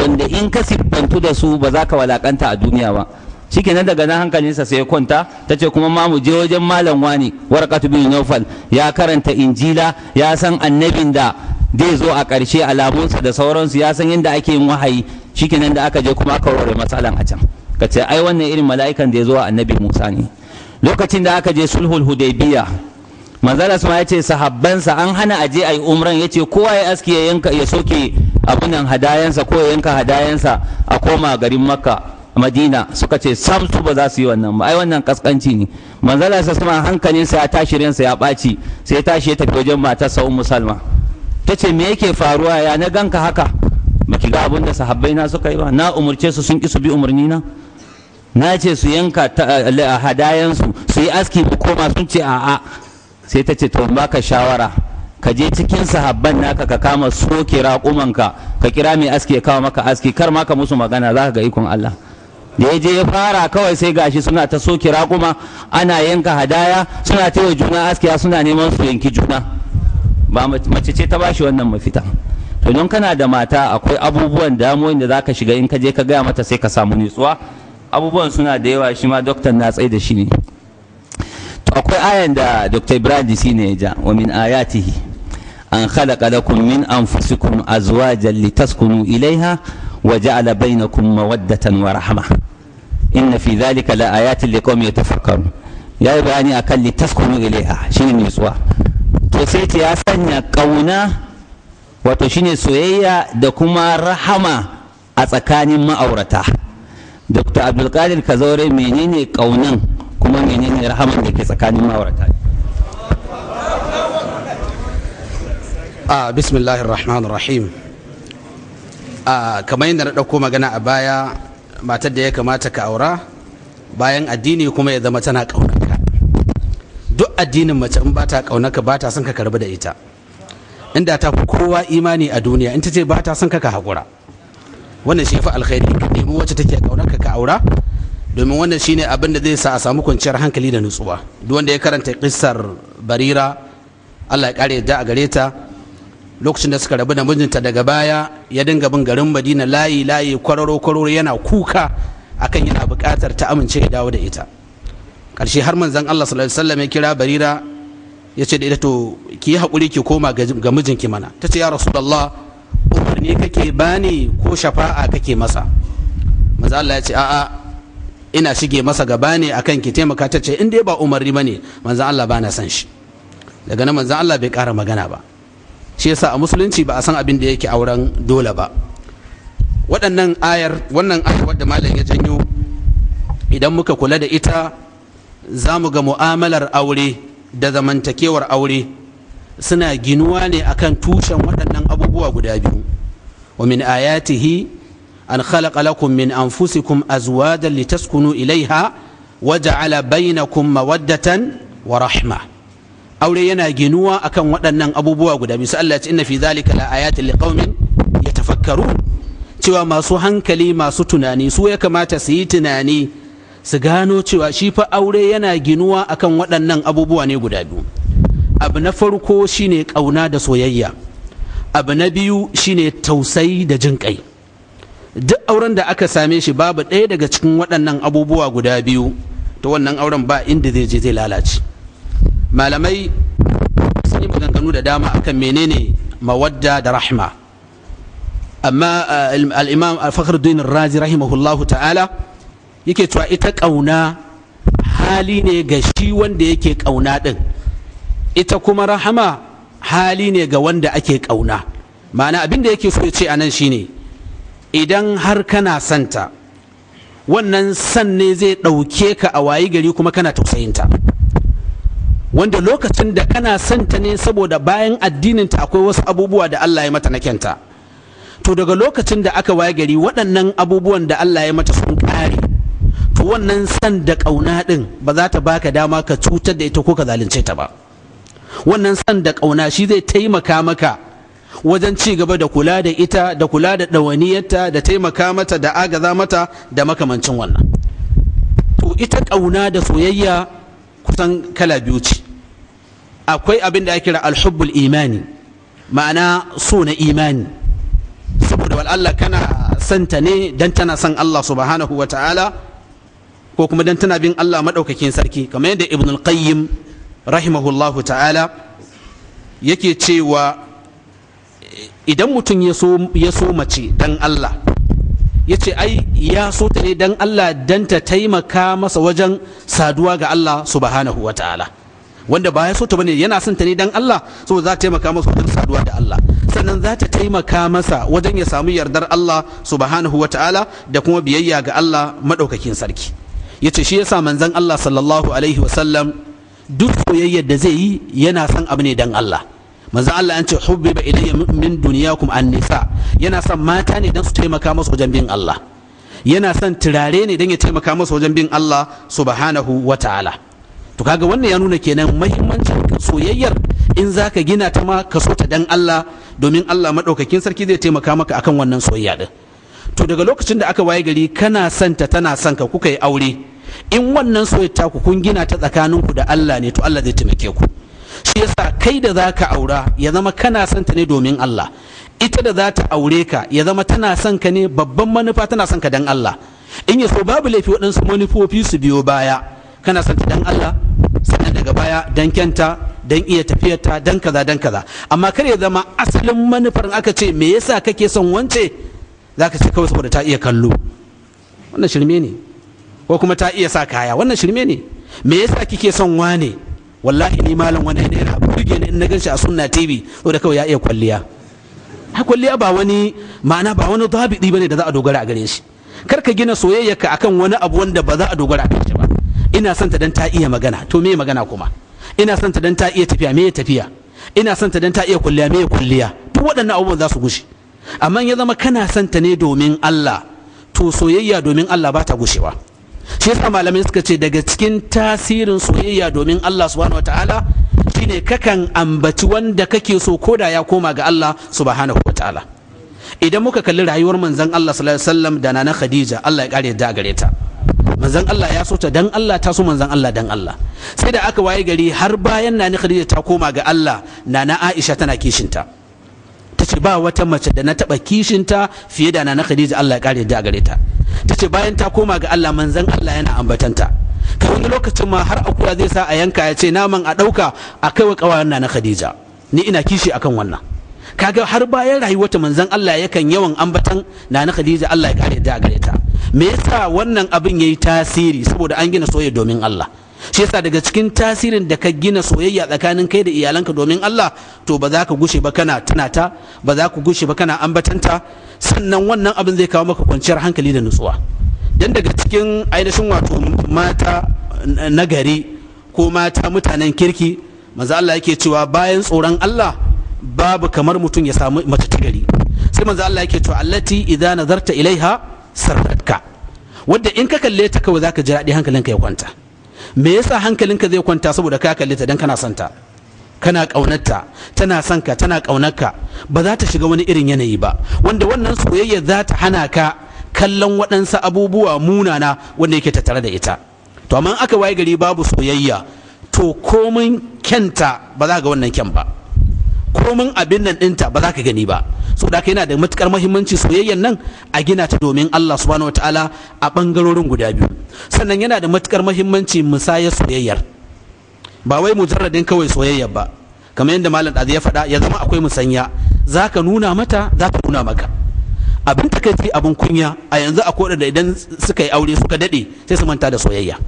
wanda in ka siffantu da su ba za ka walakanta a duniya ba shikenan daga nan hankalinsa sai ya kwanta ta ce kuma ma mu je wajen malam wani warqatu bin nawfal ya karanta injila ya san annabin da zai zo a ƙarshe alamunsa da sauransu ya san yadda ake yin wahayi shikenan da aka je kuma aka warware matsalan a can ka ce ai wannan irin mala'ikan da ya zo a annabi musa ne lokacin da aka je sulhul hudaybiya manzala ma ya ce sahabbansa an hana aje a yi umran ya ce kowa ya aski ya yanka ya soke abunan hadayansa ko ya yanka hadayansa a koma garin makka madina suka ce sam su ba za su yi wannan ba ai wannan kaskanci ne manzala sa sama hankalinsa ya tashi ransa ya ɓaci sai ya tashi ya tafi wajen matarsa ummu salma ta ce me yake faruwa ya na ganka haka baki ga abin da sahabbai na suka yi ba na umurce su sun ki su bi umarni na na ce su yanka hadayansu su yi aski mu koma sun ce a'a sai ta ce to baka shawara ka je cikin sahabban naka ka kama soke raƙumanka ka kira mai aski ya kawo maka aski kar ma ka musu magana za ka ga ikon Allah da ya je ya fara kawai sai gashi suna ta soke raƙuma ana yanka hadaya suna ta juna askiya suna neman su yanki juna ba mace ce ta bashi wannan mafita to don kana da mata akwai abubuwan damuwoyin da za ka shiga in ka je ka gaya mata sai ka samu nutsuwa abubuwan suna da yawa shi ma doktan na tsaye da shi ne to akwai ayan da dr ibrahim disi ne ya ja wa min ayatihi an khalaqa lakum min anfusikum azwajan litaskunu ilaiha wa ja'ala bainakum mawaddatan wa rahma inna fi dhalika la ayatin liqaumin yatafakkarun yayi bayani akan litaskunu ilaiha shine nutsuwa to sai ce ya sanya kauna wato shine soyayya da kuma rahama a tsakanin ma'aurata dr abdulkadir kazaure menene kaunan kuma menene rahaman da ke tsakanin ma'aurata a bismillahir rahmanir rahim a kamar yadda na ɗauko magana a baya matar da ya kamata ka aura bayan addini kuma ya zama tana ƙaunarka duk addinin mace in ba ta ƙaunarka ba ta son ka karbi da ita inda ta fi kowa imani a duniya in ta ce ba ta son ka ka haƙura wannan shi fi alkhairi ka nemi wacce take ƙaunarka ka aura domin wannan shine abin da zai sa a samu kwanciyar hankali da nutsuwa duk wanda ya karanta kissar barira Allah ya kare yadda a gare ta lokacin da suka rabu da mijinta daga baya ya dinga bin garin madina layi layi kwararo kwararo yana kuka akan yana buƙatar ta amince ya dawo da ita ƙarshe har manzon Allah sallallahu alaihi wasallam ya kira barira ya ce da ita to ki yi haƙuri ki koma ga mijinki mana ta ce ya rasulullah umarni kake bani ko shafa'a kake masa manzon Allah ya ce a'a ina shige masa gaba ne akan ki taimaka ta ce in dai ba umarni bane manzon Allah bana san shi daga nan manzon Allah bai ƙara magana ba shi yasa a musulunci ba a san abin da yake auren dole ba waɗannan ayar wannan ayar wadda malam ya janyo idan muka kula da ita za mu ga mu'amalar aure da zamantakewar aure suna ginuwa ne akan tushen waɗannan abubuwa guda biyu wa min ayatihi an khalaqa lakum min anfusikum azwajan litaskunu ilaiha wa ja'ala bainakum mawaddatan wa rahma aure yana ginuwa akan waɗannan abubuwa guda biyu sai Allah ya ce inna fi zalika la ayatin liqaumin yatafakkarun cewa masu hankali masu tunani su ya kamata su yi tunani su gano cewa shi fa aure yana ginuwa akan waɗannan abubuwa ne guda biyu abu na farko shine ƙauna da soyayya abu na biyu shine tausayi da jin kai duk auren da aka same shi babu ɗaya daga cikin waɗannan abubuwa guda biyu to wannan auren ba inda zai je zai lalace malamai sun yi maganganu da dama akan menene mawadda da rahma amma al'imam al-fakhruddin razi rahimahullahu ta'ala yake cewa ita ƙauna hali ne ga shi wanda yake ƙauna ɗin ita kuma rahama hali ne ga wanda ake ƙauna ma'ana abin da yake so ya ce a nan shine idan har kana santa wannan san ne zai ɗauke ka a wayi gari kuma kana tausayinta wanda lokacin da kana santa ne saboda bayan addininta akwai wasu abubuwa da Allah ya mata na kyanta to daga lokacin da aka waye gari waɗannan abubuwan da Allah ya mata sun ƙare to wannan san da ƙauna ɗin ba za ta baka dama ka cutar da ita ko ka zalunce ta ba wannan san da ƙauna shi zai taimaka maka wajen ci gaba da kula da ita da kula da ɗawaniyarta da taimaka mata da agaza mata da makamancin wannan to ita ƙauna da soyayya kusan kala biyu ce akwai abin da ake kira alhubbul imani ma'ana so na imani saboda Allah kana son ta ne dan tana son Allah subhanahu wa ta'ala ko kuma dan tana bin Allah maɗaukakin sarki kamar yadda ibn al-qayyim rahimahullahu ta'ala yake cewa idan mutum ya so mace dan Allah ya ce ai ya so ta ne dan Allah dan ta taimaka masa wajen saduwa ga Allah subhanahu wa ta'ala wanda ba ya so ta bane yana son ta ne dan Allah saboda za ta taimaka masa wajen saduwa da Allah sannan za ta taimaka masa wajen ya samu yardar Allah subhanahu wa ta'ala da kuma biyayya ga Allah madaukakin sarki yace shi yasa manzon Allah sallallahu alaihi wa sallam duk soyayyar da zai yi yana son abu ne dan Allah manzo Allah an ce hubbiba ilayya min dunyakum an-nisa yana son mata ne dan su taimaka masa wajen bin Allah yana son turare ne dan ya taimaka masa wajen bin Allah subhanahu wa ta'ala to kaga wannan ya nuna kenan muhimmancin soyayyar in zaka gina ta ma ka so ta dan Allah domin Allah madaukakin sarki zai taimaka maka akan wannan soyayya din to daga lokacin da aka waye gari kana son ta tana son ka kuka yi aure in wannan soyayya ku kun gina ta tsakaninku da Allah ne to Allah zai taimake ku shi yasa kai da za ka aura ya zama kana son ta ne domin Allah ita da za ta aure ka ya zama tana son ka ne babban manufa tana son ka dan Allah in ya so babu laifi waɗansu manufofi su biyo baya kana son ta dan Allah sannan daga baya dan kyanta dan iya tafiyarta dan kaza dan kaza amma kar ya zama asalin manufar aka ce me yasa kake son wance zaka ce kawai saboda ta iya kallo wannan shirme ne ko kuma ta iya sa kaya wannan shirme ne me yasa kike son wane wallahi ni malam wani ne yana burge ni in na ganshi a sunna tv da kawai ya iya kwalliya ha kwalliya ba wani ma'ana ba wani dabidi bane da za a dogara a gare shi kar ka gina soyayyarka akan wani abu wanda ba za a dogara a gare shi ba ina son ta dan ta iya magana to me magana kuma ina son ta dan ta iya tafiya me tafiya ina son ta dan ta iya kwalliya me kwalliya duk waɗannan abubuwan za su gushe amma ya zama kana son ta ne domin Allah to soyayya domin Allah ba ta gushewa shi yasa malamai suka ce daga cikin tasirin soyayya domin Allah subhanahu wataala shine kakan ambaci wanda kake so koda ya koma ga Allah subhanahu wataala idan muka kalli rayuwar manzon Allah sallallahu alaihi wasallam da nana Khadija Allah ya kare da gare ta manzon Allah ya so ta dan Allah ta so manzon Allah dan Allah sai da aka waye gari har bayan nana Khadija ta koma ga Allah nana Aisha tana kishinta ta ce ba wata mace da na taba kishinta fiye da nana Khadija Allah ya kare da gare ta ta ce bayan ta koma ga Allah manzan Allah yana ambatanta kai wani lokacin ma har akuya zai sa a yanka ya ce naman a ɗauka a kai wa ƙawayen na Khadija ni ina kishi akan wannan kaga har bayan rayuwarta manzan Allah yakan yawan ambatan na na Khadija Allah ya kare da gare ta me yasa wannan abin yayi tasiri saboda an gina soyayya domin Allah shi yasa daga cikin tasirin da ka gina soyayya tsakanin kai da iyalanka domin Allah to ba za ka gushe ba kana tunata ba za ku gushe ba kana ambatanta sannan wannan abin zai kawo maka kwanciyar hankali da nutsuwa dan daga cikin ainihin wato mata nagari ko mata mutanen kirki manzo Allah yake cewa bayan tsoron Allah babu kamar mutum ya samu mace ta gari sai manzo Allah yake cewa allati idza nazarta ilaiha sarratka wadda in ka kalle ta kawai zaka ji daɗi hankalinka ya kwanta me yasa hankalinka zai kwanta saboda ka kalle ta dan kana son ta kana ƙaunarta tana son ka tana ƙaunarka ba za ta shiga wani irin yanayi ba wanda wannan soyayya za ta hana ka kallon waɗansu abubuwa munana wanda yake tattare da ita to amma aka waye gari babu soyayya to komin kyanta ba za ga wannan kyan ba komin abin nan ɗinta ba za ka gani ba so da yana da matukar mahimmanci soyayyan nan a gina ta domin Allah subhanahu wataala a ɓangarorin guda biyu sannan yana da matukar mahimmanci musayar soyayyar ba wai mujarradin kawai soyayya ba kamar yadda malam ɗazu ya faɗa ya zama akwai musanya za ka nuna mata za ta nuna maka abin takaici abin kunya a yanzu a koda da idan suka yi aure suka daɗe sai su manta da soyayya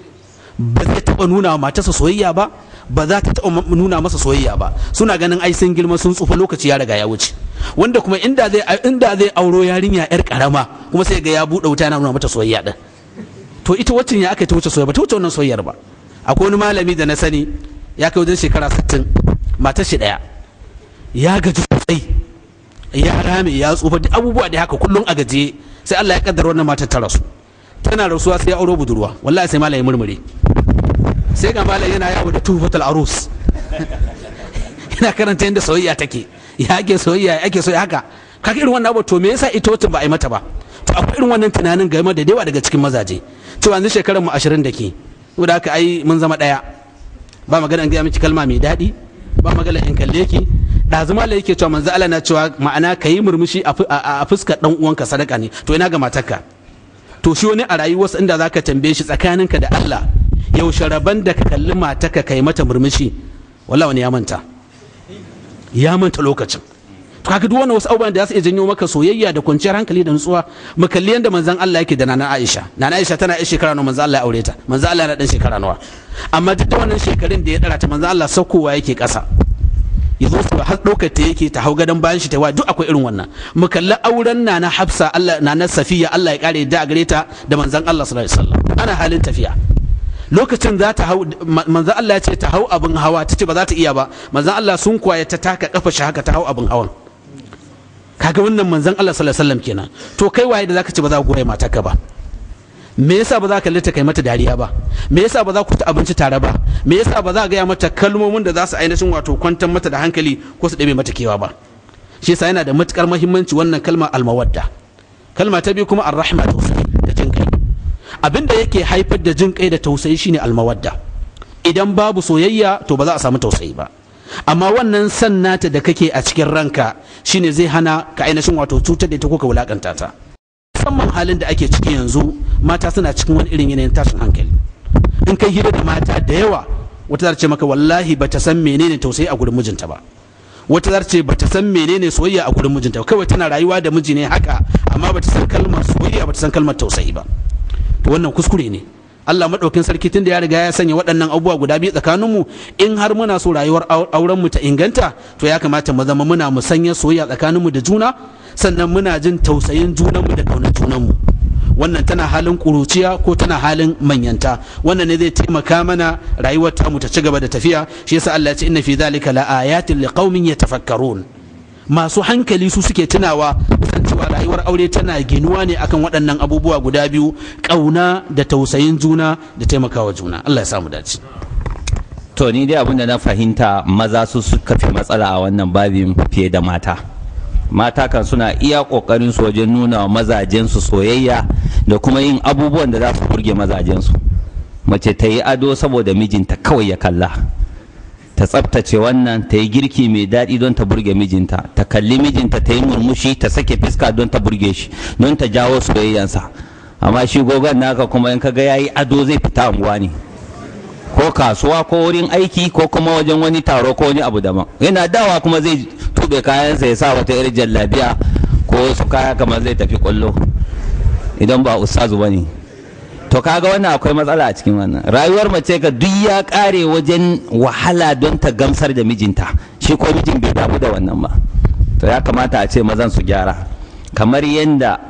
ba zai taɓa nuna wa matarsa soyayya ba ba za ta taɓa nuna masa soyayya ba suna ganin ai sun girma sun tsufa lokaci ya riga ya wuce wanda kuma inda zai inda zai auro yarinya yar karama kuma sai ga ya buɗe wuta yana nuna mata soyayya din to ita wacce ya aka ta wuce soyayya ba ta wuce wannan soyayyar ba akwai wani malami da na sani ya kai wajen shekara 60 matar shi daya ya gaji sosai ya rame ya tsufa duk abubuwa da haka kullum a gaje sai Allah ya kaddara wannan matar ta rasu tana rasuwa sai ya auro budurwa wallahi sai malami murmure sai ga malami yana yawo da tufatul arus yana karanta yadda soyayya take ya ake soyayya ya ake soyayya haka kaka irin wannan abu to me yasa ita wacce ba a yi mata ba to akwai irin wannan tunanin game da yawa daga cikin mazaje cewa yanzu shekarar mu 20 da ke saboda haka ai mun zama ɗaya ba magana in gaya miki kalma mai daɗi ba magana in kalle ki ɗazuma da yake cewa manzo Allah na cewa ma'ana ka yi murmushi a fuskar dan uwanka sadaka ne to ina ga matarka to shi wani a rayuwarsa inda zaka tambaye shi tsakaninka da Allah yaushe rabon da ka kalli matarka kai mata murmushi wallahi wani ya manta ya manta lokacin to kaga duk wannan wasu abubuwan da za su iya janyo maka soyayya da kwanciyar hankali da nutsuwa mu kalli yanda manzon Allah yake da nana Aisha nana Aisha tana yar shekara nawa manzon Allah ya aure ta manzon Allah yana dan shekara nawa amma duk da wannan shekarun da ya dara ta manzon Allah saukowa yake kasa ya zo su har ɗaukar ta yake ta hau gadon bayan shi ta wa duk akwai irin wannan mu kalli auren nana Hafsa Allah nana Safiya Allah ya kare da gare ta da manzon Allah sallallahu alaihi wasallam ana halin tafiya lokacin za ta hau manzan Allah ya ce ta hau abin hawa ta ce ba za ta iya ba manzan Allah sun kwaye ta taka kafa shi haka ta hau abin hawan kaga wannan manzan Allah sallallahu alaihi wasallam kenan to kai waye da zaka ce ba za ku goye matarka ba me yasa ba za ka lita kai mata dariya ba me yasa ba za ku ta abinci tare ba me yasa ba za ka gaya mata kalmomin da za su ainihin wato kwantar mata da hankali ko su ɗabe mata kewa ba shi yasa yana da matukar muhimmanci wannan kalma almawadda kalma ta biyu kuma arrahma tausayi da jin kai abin da yake haifar da jin kai da tausayi shine almawadda idan babu soyayya to ba za a samu tausayi ba amma wannan san nata da kake a cikin ranka shine zai hana ka ainihin wato cutar da ita ko ka wulakanta ta musamman halin da ake ciki yanzu mata suna cikin wani irin yanayin tashin hankali in kai hira da mata da yawa wata za ce maka wallahi ba ta san menene tausayi a gurin mijinta ba wata za ce ba ta san menene soyayya a gurin mijinta kawai tana rayuwa da miji ne haka amma ba ta san kalmar soyayya ba ta san kalmar tausayi ba to wannan kuskure ne Allah maɗaukin sarki tun da ya riga ya sanya waɗannan abubuwa guda biyu tsakaninmu in har muna so rayuwar auren mu ta inganta to ya kamata mu zama muna musanya soyayya tsakaninmu da juna sannan muna jin tausayin junanmu da ƙaunar junanmu wannan tana halin ƙuruciya ko tana halin manyanta wannan ne zai taimaka mana rayuwar tamu ta ci gaba da tafiya shi yasa Allah ya ce inna fi dhalika la ayatin liqaumin yatafakkarun masu hankali su suke tunawa san cewa rayuwar aure tana ginuwa ne akan waɗannan abubuwa guda biyu ƙauna da tausayin juna da taimakawa juna Allah ya samu dace to ni dai abinda na fahimta maza su suka fi matsala a wannan babin fiye da mata mata kan suna iya kokarin su wajen nuna wa mazajensu soyayya da kuma yin abubuwan da za su burge mazajensu mace ta yi ado saboda mijinta kawai ya kalla ta tsabtace wannan ta yi girki mai daɗi don ta burge mijinta ta kalli mijinta ta yi murmushi ta sake fiska don ta burge shi don ta jawo soyayyansa amma shi gogon naka kuma in kaga yayi ado zai fita unguwa ne ko kasuwa ko wurin aiki ko kuma wajen wani taro ko wani abu daban yana dawa kuma zai tube kayansa ya sa wata irin jallabiya ko su kaya kamar zai tafi kwallo idan ba ustazu ba ne to kaga wannan akwai matsala a cikin wannan rayuwar mace ga duk ya kare wajen wahala don ta gamsar da mijinta shi ko mijin bai damu da wannan ba to ya kamata a ce mazan su gyara kamar yadda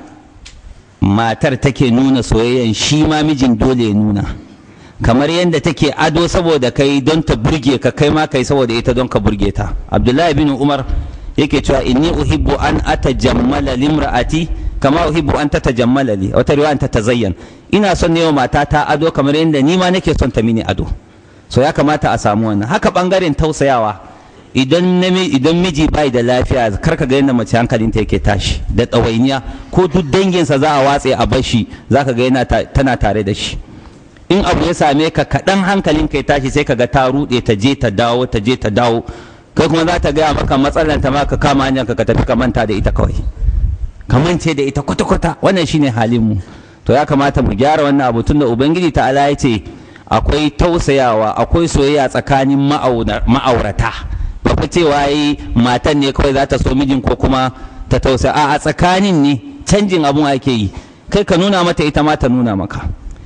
matar take nuna soyayyan shi ma mijin dole ya nuna kamar yadda take ado saboda kai don ta burge ka kai ma kai saboda ita don ka burge ta abdullahi bin umar yake cewa inni uhibbu an atajammala limra'ati kama uhibbu an tatajammala li wata riwaya an tatazayyan ina son ne wa matata ado kamar yadda ni ma nake son ta mini ado so ya kamata a samu wannan haka bangaren tausayawa idan idan miji bai da lafiya kar ka ga yadda mace hankalinta yake tashi da tsawainiya ko duk danginsa za a watse a bashi zaka ga yana tana tare da shi in abu ya same ka kaɗan hankalin ka ya tashi sai ka ga ta ruɗe ta je ta dawo ta je ta dawo kai kuma za ta gaya maka matsalar ta ma ka kama hanyar ka tafi ka manta da ita kawai ka mance da ita kwata-kwata wannan shine halin mu to ya kamata mu gyara wannan abu tunda ubangiji ta ala ya ce akwai tausayawa akwai soyayya tsakanin ma'aurata ba fa cewa yi matan ne kawai za ta so mijin ko kuma ta tausaya a tsakanin ne canjin abun ake yi kai ka nuna mata ita ma ta nuna maka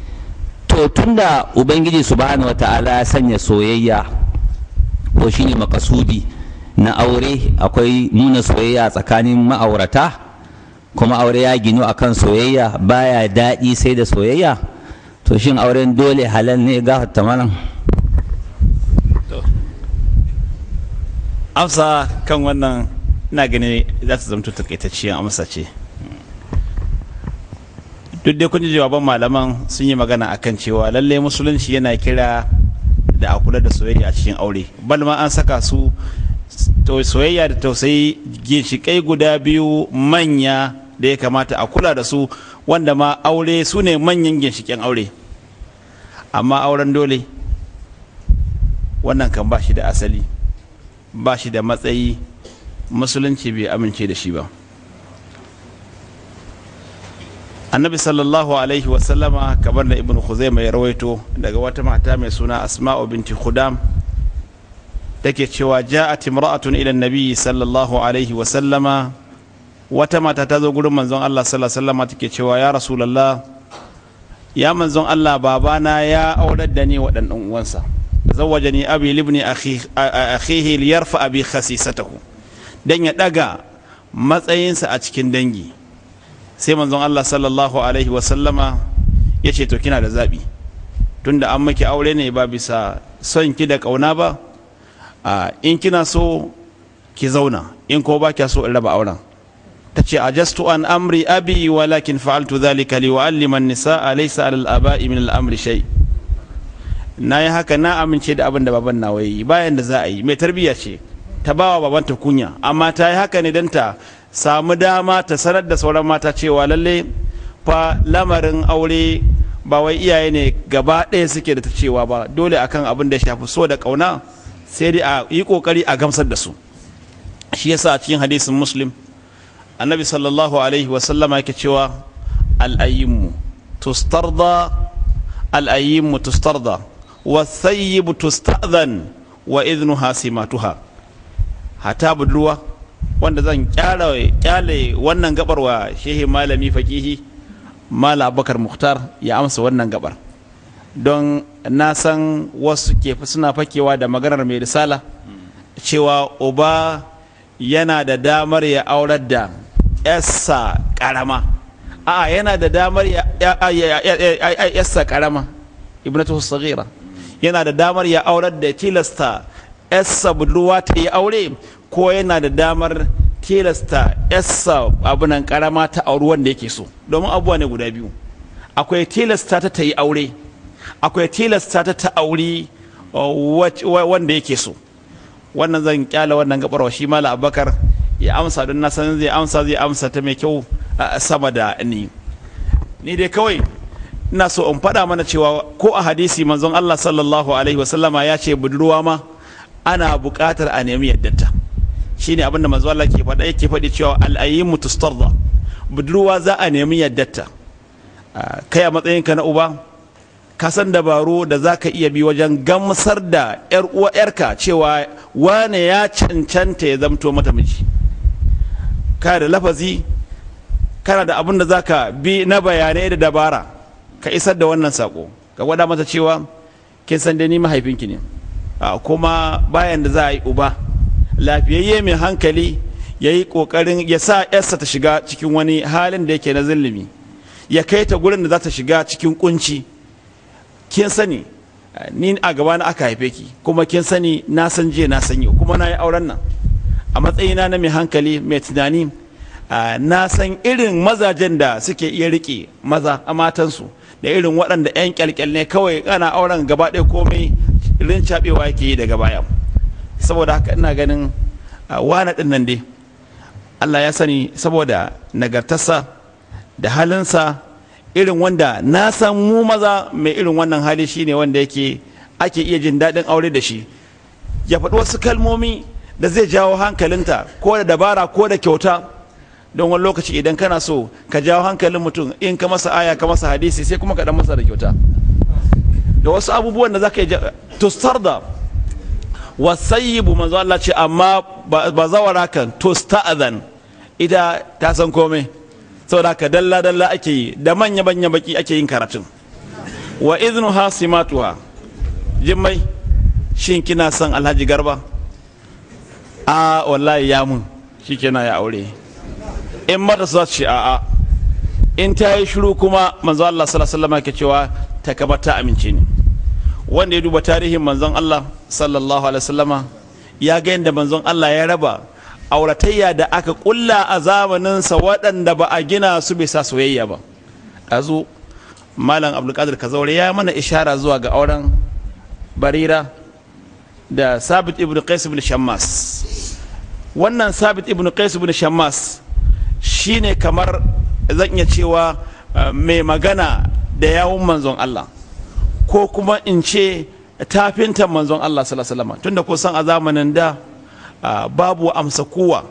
to tunda ubangiji subhanahu wata'ala ya sanya soyayya ko shine makasudi na aure akwai nuna soyayya tsakanin ma'aurata kuma aure ya ginu akan soyayya baya daɗi sai da soyayya to shin auren dole halal ne ga malam amsa kan wannan ina gani za ta zamto takaitacciyar amsa ce duk dai kun ji jawaban malaman sun yi magana akan cewa lallai musulunci yana kira da a kula da soyayya a cikin aure balma an saka su soyayya da tausayi ginshiƙai guda biyu manya da ya kamata a kula da su wanda ma aure su ne manyan ginshiƙen aure amma auren dole wannan kan ba shi da asali ba shi da matsayi musulunci bai amince da shi ba annabi sallallahu alaihi wasallama kamar da ibn khuzaima ya rawaito daga wata mata mai suna asma'u binti khudam take cewa ja'at imra'atun ila nabi sallallahu alaihi wasallama wata mata ta zo gurin manzon Allah sallallahu alaihi wasallama take cewa ya rasulullah ya manzon Allah babana ya aurar da ni wa dan uwansa zawajani abi libni akhihi liyarfa abi khasisatahu dan ya daga matsayinsa a cikin dangi sai manzon Allah sallallahu alaihi wasallama ya ce to kina da zaɓi tunda an maki aure ne ba bisa son ki da ƙauna ba in kina so ki zauna in ko ba kya so in raba auren ta ce ajastu an amri abi walakin fa'altu dhalika li wa'allima an-nisaa laysa 'ala al-aba'i min al-amri shay na yi haka na amince da abin da baban nawa yi bayan da za a yi mai tarbiyya ce ta bawa babanta kunya amma ta yi haka ne don ta samu dama ta sanar da sauran mata cewa lalle fa lamarin aure ba wai iyaye ne gaba ɗaya suke da ta cewa ba dole akan abin da shafi so da ƙauna sai dai a yi ƙoƙari a gamsar da su shi yasa a cikin hadisin muslim annabi sallallahu alaihi wasallama yake cewa al'ayyinmu tustarda al'ayyinmu tustarda wasayyibu tusta'zan wa idnuha simatuha hata budurwa wanda zan kyale wannan gabar wa shehi malami fakihi mala abubakar muhtar ya amsa wannan gabar don na san wasu ke suna fakewa da maganar mai risala cewa uba yana da damar ya aurar da yassa karama a yana da damar ya yassa karama ibnatu saghira yana da damar ya aurar da tilasta yassa budurwa ta yi aure ko yana da damar tilasta yassa abunan karama ta auri wanda yake so domin abubuwa ne guda biyu akwai tilasta ta ta yi aure akwai tilasta ta ta auri wanda yake so wannan zan kyala wannan gabarwa shi mala abakar ya amsa don na san zai amsa zai amsa ta mai kyau sama da ni ni dai kawai ina so in faɗa mana cewa ko a hadisi manzon Allah sallallahu alaihi wasallama ya ce budurwa ma ana buƙatar a nemi yaddata shine abinda manzo Allah ke faɗa yake faɗi cewa al'ayyimu tustarda budurwa za a nemi yaddata kai a matsayinka na uba ka san dabaru da za ka iya bi wajen gamsar da yar uwa yarka cewa wane ya cancanta ya zamto mata miji kana da lafazi kana da abin da za ka bi na bayanai da dabara ka isar da wannan sako ka gwada mata cewa kin san da ni mahaifinki ne kuma bayan da za a yi uba lafiyayye mai hankali ya yi ƙoƙarin ya sa yarsa ta shiga cikin wani halin da yake na zillimi ya kai ta gurin da za ta shiga cikin kunci kin sani ni a gaba na aka haife ki kuma kin sani na san jiya na san yau kuma na yi auren nan a matsayina na mai hankali mai tunani na san irin mazajen da suke iya riƙe maza a matansu da irin waɗanda 'yan kyalkyal ne kawai ana auren gaba ɗaya komai rincaɓewa yake yi daga baya saboda haka ina ganin wana ɗin nan dai Allah ya sani saboda nagartarsa da halinsa irin wanda na san mu maza mai irin wannan hali shine wanda yake ake iya jin daɗin aure da shi ya faɗi wasu kalmomi da zai jawo hankalinta ko da dabara ko da kyauta don wani lokaci idan kana so ka jawo hankalin mutum in ka masa aya ka masa hadisi sai kuma ka dan masa da kyauta da wasu abubuwan da za ka yi tustarda wasayyibu manzo Allah ce amma ba zawara kan tusta'adhan ita ta san komai saboda haka dalla dalla ake yi da manya manya baki ake yin karatun wa idnu hasimatuha jimmai shin kina son Alhaji Garba a wallahi ya mun shikenan ya aure in mata za ce a'a in ta yi shiru kuma manzo Allah sallallahu alaihi wasallam ke cewa ta kaba ta amince ne wanda ya duba tarihin manzon Allah sallallahu alaihi wasallama ya ga yadda manzon Allah ya raba auratayya da aka kulla a zamaninsa waɗanda ba a gina su bisa soyayya ba ɗazu malam abdulkadir kazaure ya mana ishara zuwa ga auren barira da sabit ibn qais ibn shammas wannan sabit ibn qais ibn shammas shine kamar zan iya cewa mai magana da yawun manzon Allah ko kuma in ce tafintan manzon Allah sallallahu tunda kusan a zamanin da babu amsa kowa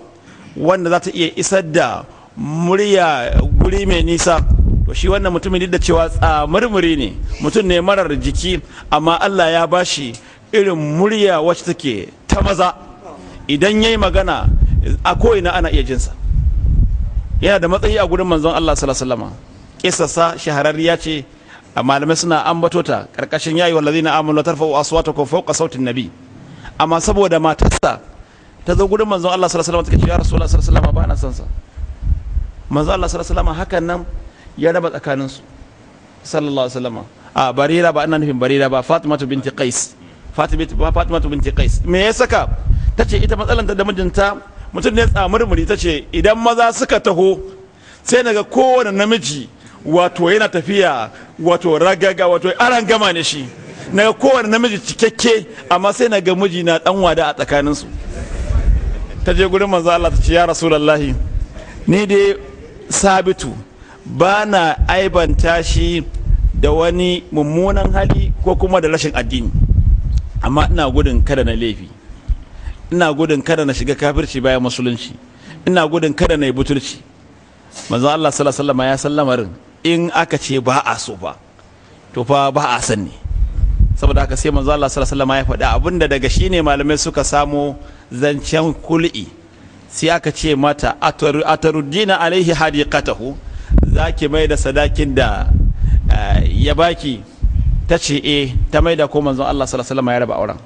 wanda za ta iya isar da murya guri mai nisa to shi wannan mutumin duk da cewa tsamurmuri ne mutum ne marar jiki amma Allah ya bashi irin murya wacce take ta maza idan yayi magana a ko'ina ana iya jinsa yana da matsayi a gurin manzon Allah sallallahu alaihi wasallam kisassa shahararriya ce a malamai suna ambato ta karkashin yayi wallazina amanu tarfa'u aswatakum fawqa sautin nabi amma saboda matarsa ta zo gurin manzon Allah sallallahu alaihi wasallam ta ce ya rasulullah sallallahu alaihi wasallam ba na son sa manzon Allah sallallahu alaihi wasallam hakan nan ya raba tsakanin su sallallahu alaihi wasallam a barira ba ina nufin barira ba fatimatu binti qais fatimatu binti qais me ya saka tace ita matsalanta da mijinta mutum ne tsamurmuri tace idan maza suka taho sai naga kowane namiji wato yana tafiya wato ragaga wato aran gama ne shi naga kowane namiji cikakke amma sai naga miji na dan wada a tsakaninsu ta je gurin manzo Allah ta ce ya rasulullahi ni dai sabitu ba na aibanta shi da wani mummunan hali ko kuma da rashin addini amma ina gudun kada na laifi ina gudun kada na shiga kafirci bayan musulunci ina gudun kada na yi butulci manzo Allah sallallahu alaihi wasallam ya san lamarin in aka ce ba a so ba to fa ba a san ne saboda haka sai manzo Allah sallallahu alaihi wasallam ya faɗi abinda daga shine malamai suka samo zancen kul'i sai aka ce mata ataruddina alaihi hadiqatahu zaki mai da sadakin da ya baki ta ce eh ta mai da ko manzon Allah sallallahu alaihi wasallam ya raba auren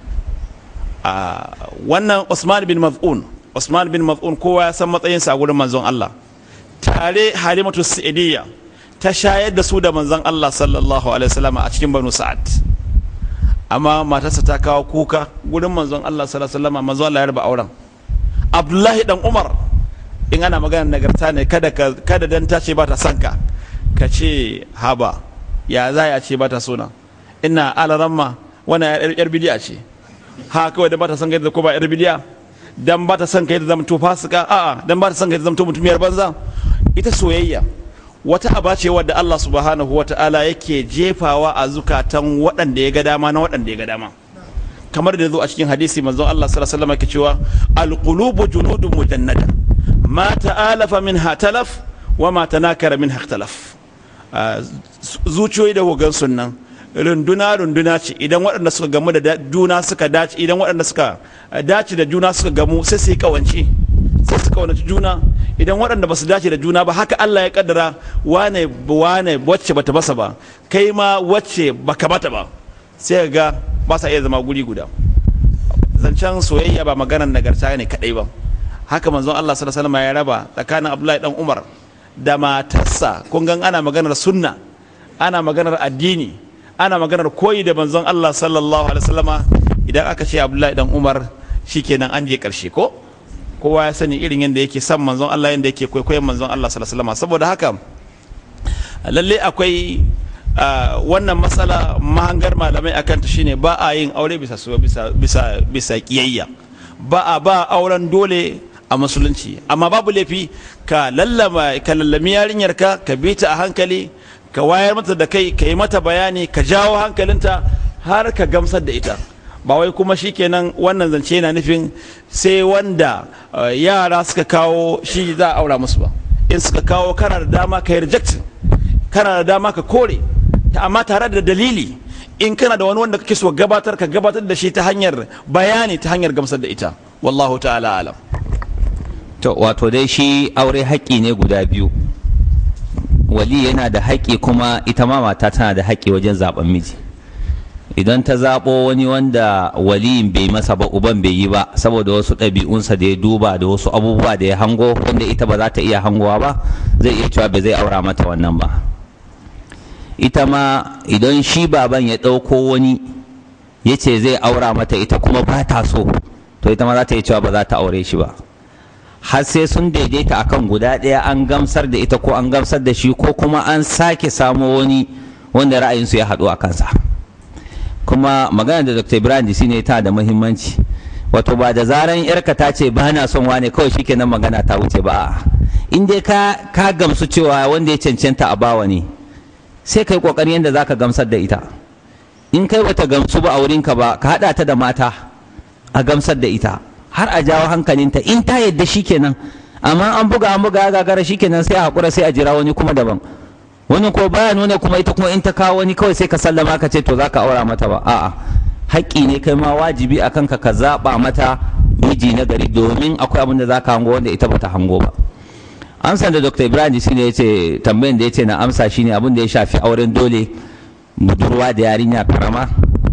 wannan Usman bin Maz'un Usman bin Maz'un kowa ya san matsayinsa a gurin manzon Allah tare Halimatu Sa'idiyya ta shayar da su da manzon Allah sallallahu alaihi wasallam a cikin Banu Sa'ad amma matarsa ta kawo kuka gurin manzon Allah sallallahu alaihi wasallam manzon Allah ya raba auren Abdullahi dan Umar in ana magana nagarta ne kada kada dan ta ce ba ta son ka ka ce haba ya za ya ce ba ta sona ina alaramma wannan yar bidiya ce ha kawai dan ba ta son kai da ko ba yar bidiya dan ba ta son kai da zama to fasika a'a dan ba ta son kai da zama to mutumiyar banza ita soyayya wata aba ce wadda Allah subhanahu wa ta'ala yake jefawa a zukatan waɗanda ya ga dama na waɗanda ya ga dama kamar da zo a cikin hadisi manzon Allah sallallahu alaihi wasallam yake cewa alqulubu junudun mujannada ma ta'alafa minha talaf wa ma tanakara minha ikhtalaf zuciyoyi da hogan sunnan runduna runduna ce idan waɗanda suka gamu da juna suka dace idan waɗanda suka dace da juna suka gamu sai su yi kawance sai su kawanci juna idan waɗanda ba su dace da juna ba haka Allah ya kaddara wane wane wacce bata basa ba kai ma wacce baka bata ba sai ga ba sa iya zama guri guda zancen soyayya ba maganar nagarta ne kadai ba haka manzon Allah sallallahu alaihi wasallam ya raba tsakanin Abdullahi dan Umar da matarsa kun gan ana maganar sunna ana maganar addini ana maganar koyi da manzon Allah sallallahu alaihi wasallama idan aka ce Abdullahi dan Umar shikenan an je karshe ko kowa ya sani irin yadda yake son manzon Allah yadda yake kwaikwayon manzon Allah sallallahu alaihi wasallama saboda haka lalle akwai wannan matsala mahangar malamai akan ta shine ba a yin aure bisa bisa bisa bisa kiyayya ba a ba auren dole a musulunci amma babu laifi ka lallama ka lallami yarinyar ka ka bi ta a hankali ka wayar mata da kai ka yi mata bayani ka jawo hankalinta har ka gamsar da ita ba wai kuma shikenan wannan zance yana nufin sai wanda yara suka kawo shi za a aura musu ba in suka kawo kana da dama ka yi rejectin kana da dama ka kore amma tare da dalili in kana da wani wanda kake so gabatar ka gabatar da shi ta hanyar bayani ta hanyar gamsar da ita wallahu ta'ala alam to wato dai shi aure haƙƙi ne guda biyu wali yana da haƙƙi kuma ita ma mata tana da haƙƙi wajen zaben miji idan ta zaɓo wani wanda waliyin bai masa ba uban bai yi ba saboda wasu ɗabi'unsa da ya duba da wasu abubuwa da ya hango wanda ita ba za ta iya hangowa ba zai iya cewa ba zai aura mata wannan ba ita ma idan shi baban ya ɗauko wani ya ce zai aura mata ita kuma ba ta so to ita ma za ta iya cewa ba za ta aure shi ba har sai sun daidaita akan guda ɗaya an gamsar da ita ko an gamsar da shi ko kuma an sake samo wani wanda ra'ayinsu ya haɗu a kansa kuma magana da dr ibrahim disi ne ta da muhimmanci wato ba da zaran yarka ta ce ba na son wane kawai shikenan magana ta wuce ba in dai ka ka gamsu cewa wanda ya cancanta a bawa ne sai kai kokarin yadda zaka gamsar da ita in kai bata gamsu ba a wurinka ba ka hada ta da mata a gamsar da ita har a jawo hankalinta in ta yadda shikenan amma an buga an buga gagara shikenan sai a hakura sai a jira wani kuma daban wani ko baya nuna kuma ita kuma in ta kawo wani kawai sai ka sallama ka ce to zaka aura mata ba a'a haƙƙi ne kai ma wajibi a kanka ka zaɓa mata miji na gari domin akwai abin da zaka hango wanda ita bata hango ba amsa da dr ibrahim shi ne yace tambayin da yace na amsa shine abin da ya shafi auren dole budurwa da yarinya karama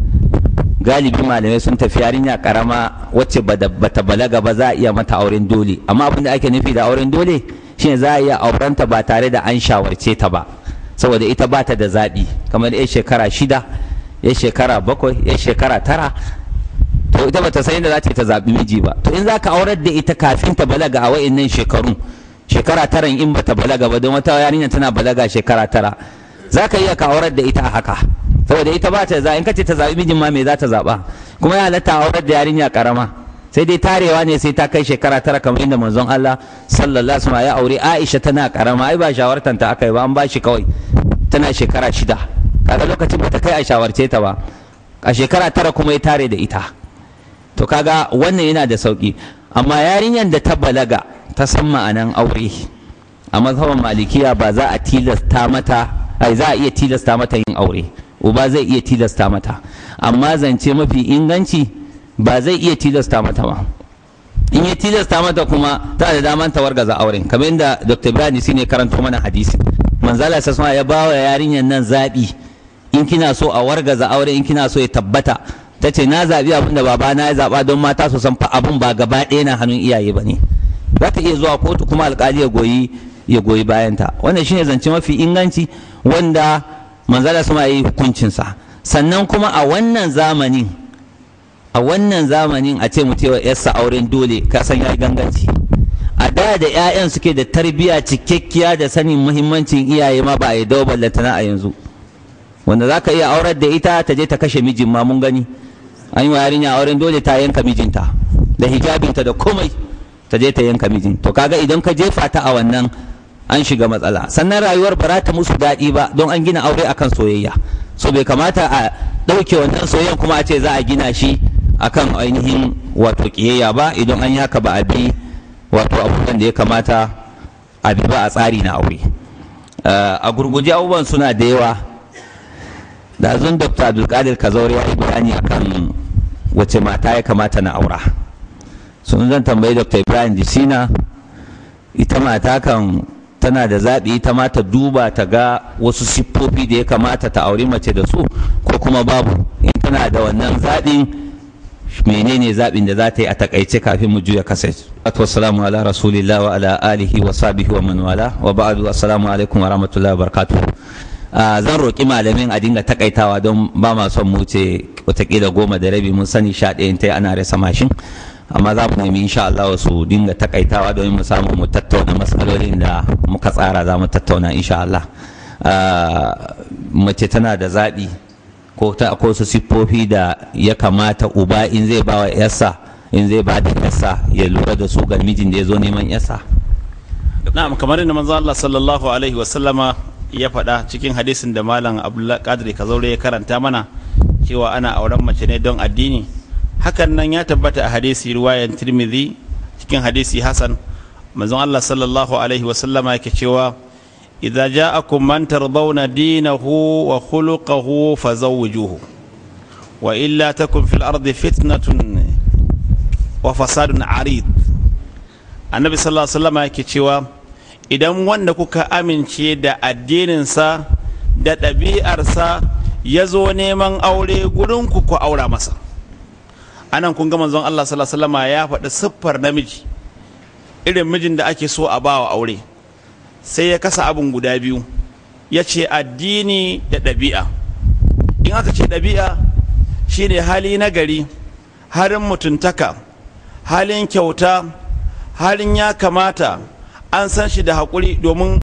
galibi malamai sun tafi yarinya karama wacce bata balaga ba za a iya mata auren dole amma abin da ake nufi da auren dole shine za a iya aurenta ba tare da an shawarce ta ba saboda ita ba ta da zaɓi kamar ya shekara shida ya shekara bakwai ya shekara tara to ita bata san yadda za ta ta zaɓi miji ba to in za ka aurar da ita kafin ta balaga a wa'innan shekarun shekara tara in bata balaga ba don wata yarinya tana balaga shekara tara za ka iya ka aurar da ita a haka saboda ita ba ta za in ka ce ta zaɓi mijin ma me za ta zaɓa kuma ya halatta aurar da yarinya karama sai dai tarewa ne sai ta kai shekara tara kamar inda manzon Allah sallallahu alaihi wasallam ya aure Aisha tana karama ai ba shawartan ta aka yi ba an ba shi kawai tana shekara shida kaga lokacin bata kai a shawarce ta ba a shekara tara kuma ya tare da ita to kaga wannan yana da sauki amma yarinyar da ta balaga ta san ma'anan aure a mazhaban malikiya ba za a tilasta mata ai za a iya tilasta mata yin aure uba zai iya tilasta mata amma zance mafi inganci ba zai iya tilasta mata ba in ya tilasta mata kuma ta da daman ta wargaza auren kamar yadda dr ibrahim ne karanto mana hadisi manzala sasma ya ba wa yarinyar nan zaɓi in kina so a wargaza aure in kina so ya tabbata ta ce na zaɓi abin da babana ya zaɓa don mata su san fa abin ba gaba ɗaya na hannun iyaye ba ne za ta iya zuwa kotu kuma alƙali ya goyi ya goyi bayanta wannan shine zance mafi inganci wanda manzala sama ya yi hukuncinsa sannan kuma a wannan zamanin a wannan zamanin a ce mutewa yarsa auren dole ka san ya ganganci a da da 'ya'yan suke da tarbiyya cikakkiya da sanin muhimmancin iyaye ma ba a yi dawo ballantana a yanzu wanda za ka iya aurar da ita ta je ta kashe mijin ma mun gani an yi wa yarinya auren dole ta yanka mijinta da hijabinta da komai ta je ta yanka mijin to kaga idan ka jefa ta a wannan an shiga matsala sannan rayuwar ba za ta musu daɗi ba don an gina aure akan soyayya so bai kamata a ɗauke wannan soyayyan kuma a ce za a gina shi akan ainihin wato ƙiyayya ba idan an yi haka ba a bi wato abubuwan da ya kamata a bi ba a tsari na aure a gurguje abubuwan suna da yawa da zun dr abdulkadir kazaure ya yi bayani akan wace mata ya kamata na aura sun zan tambayi dr ibrahim disina ita mata kan tana da zaɓi ita ma ta duba ta ga wasu siffofi da ya kamata ta auri mace da su ko kuma babu in tana da wannan zaɓin menene zaɓin da za ta yi a takaice kafin mu juya kasai wassalamu ala rasulillah wa ala alihi wa sahbihi wa man wala wa ba'du assalamu alaikum wa rahmatullahi wa barakatuh zan roƙi malamin a dinga takaitawa don ba ma son mu ce watakila goma da rabi mun sani sha ɗayan ta ana rasa mashin amma za mu nemi insha Allah su dinga takaitawa domin mu samu mu tattauna matsalolin da muka tsara za mu tattauna insha Allah mace tana da zaɓi ko ta akwai su siffofi da ya kamata uba in zai ba wa yarsa in zai ba da yarsa ya lura da su ga mijin da ya zo neman yarsa na'am kamar yadda manzo Allah sallallahu alaihi wa sallama ya faɗa cikin hadisin da malam Abdullah Qadir Kazaure ya karanta mana cewa ana auren mace ne don addini hakan nan ya tabbata a hadisi riwayan Tirmidhi cikin hadisi Hasan manzon Allah sallallahu alaihi wa sallama yake cewa idza ja'akum man tardawna dinahu wa khuluquhu fazawwijuhu wa illa takun fil ardi fitnatun wa fasadun arid annabi sallallahu alaihi wasallam yake cewa idan wanda kuka amince da addininsa da ɗabi'arsa ya zo neman aure gurinku ku aura masa anan kun ga manzon Allah sallallahu alaihi wasallam ya faɗi siffar namiji irin mijin da ake so a bawa aure sai ya kasa abin guda biyu ya ce addini da ɗabi'a in aka ce ɗabi'a shine hali na gari halin mutuntaka halin kyauta halin ya kamata an san shi da haƙuri domin